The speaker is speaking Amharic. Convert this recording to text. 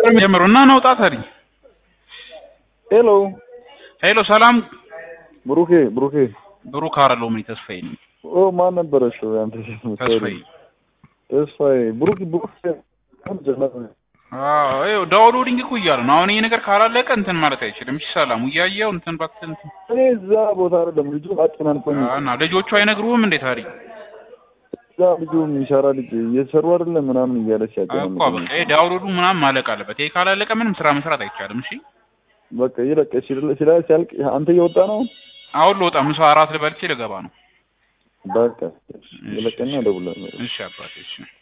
ጀምሮ እና ናውጣ ታዲያ ሄሎ ሄሎ ሰላም ብሩኬ ብሩኬ ብሩክ አይደለሁም እኔ ተስፋዬ ነኝ ኦ ማን ነበረሽ አንተ ተስፋዬ ተስፋዬ ብሩክ ብሩክ ጀነት ነው አዎ ይኸው ዳውንሎዲንግ እኮ እያለ ነው አሁን ይሄ ነገር ካላለቀ እንትን ማለት አይችልም እሺ ሰላሙ እያየው እንትን እባክህ እንትን እኔ እዛ ቦታ አይደለም ልጁ አጨናንቆኝ እና ልጆቹ አይነግሩህም እንዴ ታዲያ እዛ ልጁ የሚሰራ ልጅ እየሰሩ አይደለም ምናምን እያለች እኮ ያጨናንቆኝ በቃ ይሄ ዳውንሎዱ ምናምን ማለቅ አለበት ይሄ ካላለቀ ምንም ስራ መስራት አይቻልም እሺ በቃ ይለቀ ሲል ሲያልቅ አንተ እየወጣ ነው አሁን ልወጣ ምሳ አራት ልበልቼ ልገባ ነው በቃ ይለቀና እደውላለሁ እሺ አባቴ እሺ